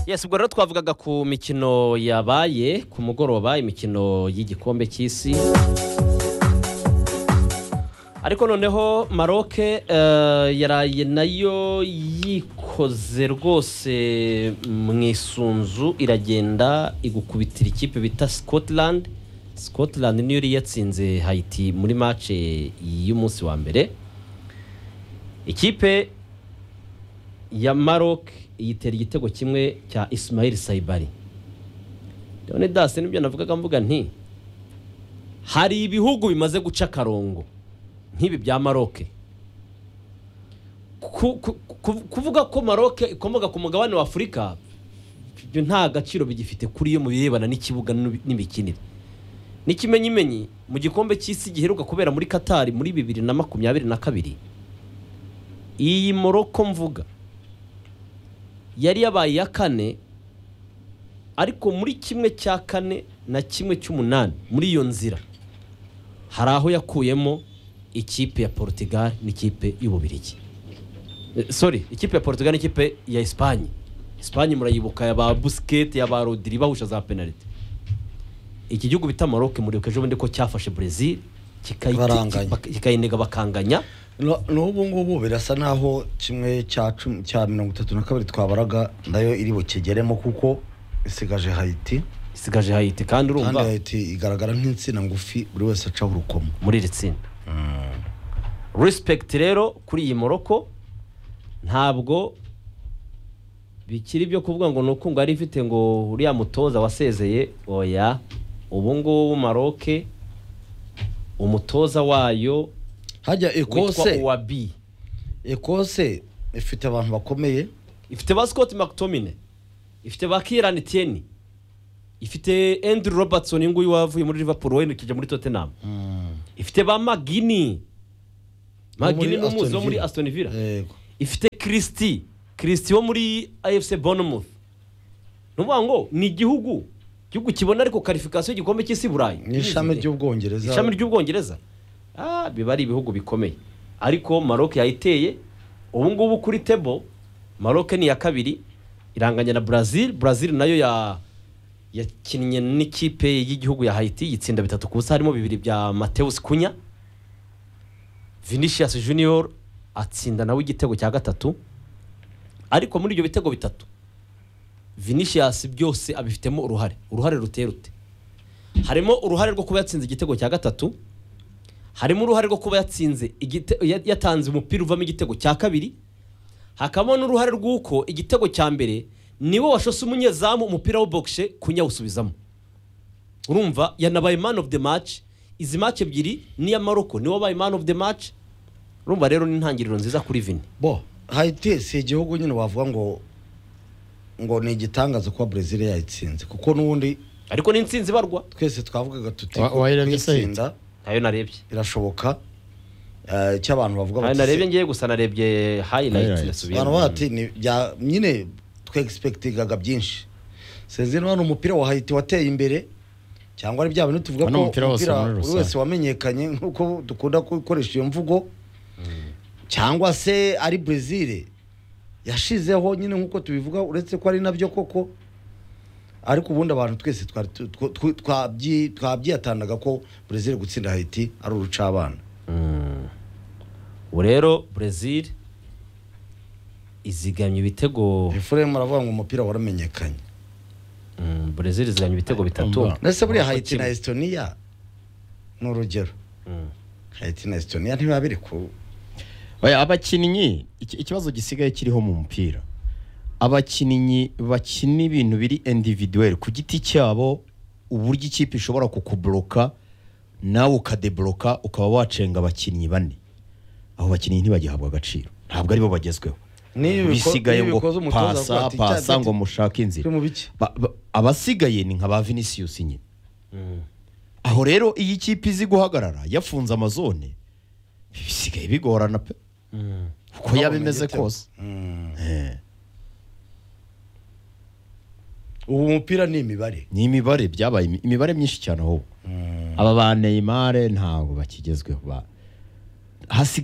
yes ubwo rero twavugaga ku mikino yabaye ku mugoroba imikino y'igikombe cy'isi ariko noneho maroke yaraye nayo yikoze rwose mu isunzu iragenda igukubitira ikipe bita scotland scotland niyo yari yatsinze hayiti muri mace y'umunsi wa mbere ikipe ya maroc yitera igitego kimwe cya isimayiri sayibari none dasi nibyo navugaga mvuga nti hari ibihugu bimaze guca akarongo nk'ibi bya maroc kuvuga ko maroc ikomoka ku mugabane wa afurika ibyo nta gaciro bigifite kuri yo mu birebana n'ikibuga n'imikinire n'ikimenyimenyi mu gikombe cy'isi giheruka kubera muri katari muri bibiri na makumyabiri na kabiri iyi moroko mvuga yari yabaye iya kane ariko muri kimwe cya kane na kimwe cy'umunani muri iyo nzira hari aho yakuyemo ikipe ya Portugal n'ikipe y'ububirigi sorry ikipe ya Portugal n'ikipe ya esipanye esipanye murayibuka ya ba busiketi ya ba rodiri bahusha za penaliti iki gihugu bita maroke muribuka ejo bundi ko cyafashe brezil kikayinega bakanganya n'ubu ngubu birasa naho kimwe cya mirongo itatu na kabiri twabaraga nayo iri bukigeremo kuko isigaje hayiti isigaje hayiti kandi urumva kandi hayiti igaragara nk'insina ngufi buri wese acaho urukomo muri iri tsinda resipegiti rero kuri iyi moroko ntabwo bikiri byo kuvuga ngo ni uko ngo yari ifite ngo uriya mutoza wasezeye oya ubu ngubu maroke umutoza wayo hajya ekose uwabi ekose ifite abantu bakomeye ifite ba scott mctomine ifite ba kirani tiyeni ifite andrew robertson uyu nguyu wavuye muri liverpool werekejwe muri tottenham ifite ba magini magini ni umuzi wo muri aston villa ifite kirisiti kirisiti wo muri afc bournemouth ni ukuvuga ngo ni igihugu igihugu kibona ariko karifikasiyo y'igikombe cy'isi burayi ni ishami ry'ubwongereza ishami ry'ubwongereza biba ari ibihugu bikomeye ariko maroc yayiteye ubu ngubu kuri tebo maroc ni iya kabiri iranganya na brazil brazil nayo yakinnye n'ikipe y'igihugu ya hayiti yitsinda bitatu ku busa harimo bibiri bya mateus kunya vinicius junior atsinda nawe igitego cya gatatu ariko muri ibyo bitego bitatu vinicius byose abifitemo uruhare uruhare ruteye rute harimo uruhare rwo kuba yatsinze igitego cya gatatu harimo uruhare rwo kuba yatsinze yatanze umupira uvamo igitego cya kabiri hakabamo n'uruhare rw'uko igitego cya mbere niwe washose umunyezamu umupira w'ubogushe kunyawusubizamo urumva yanabaye man of the match izi match ebyiri n'iya maroko niwe wabaye man of the match urumva rero ni intangiriro nziza kuri vini bo hayiti si igihugu nyine wavuga ngo ngo ni igitangaza kuba brezil yayitsinze kuko n'ubundi ariko ni insinzi barwa twese twavugaga tuti kuyitsinda nayo narebye birashoboka cy'abantu bavuga nayo narebye ngiye gusa narebye hayinayiti abantu bati nyine twegispekitingaga byinshi sinzi niba ni umupira wa hayiti wateye imbere cyangwa ari bya bintu tuvuga ko umupira buri wese wamenyekanye nk'uko dukunda gukoresha iyo mvugo cyangwa se ari brezil yashizeho nyine nk'uko tubivuga uretse ko ari nabyo koko ariko ubundi abantu twese twabyihatandaga ko brezil gutsinda hayiti ari urucabana ubu rero brezil izigamye ibitego efuremu aravuga ngo umupira waramenyekanye brezil izigamye ibitego bitatu ndetse buriya hayiti na esitoniya ni urugero hayiti na esitoniya ntibiba biri ku abakinnyi ikibazo gisigaye kiriho mu mupira abakinnyi bakina ibintu biri individuweri ku giti cyabo uburyo ikipe ishobora kukuburoka nawe ukadeboroka ukaba wacenga abakinnyi bane abo bakinnyi ntibagihabwa agaciro ntabwo aribo bagezweho bisigaye ngo pasa pasa ngo mushake inzira abasigaye ni nka ba vinicius nyine aho rero iyi kipe izi guhagarara yafunze amazone bisigaye bigorana pe uko yaba imeze kose ubu mupira ni imibare ni imibare byabaye imibare myinshi cyane aho aba ba Neymar ntabwo bakigezweho hasi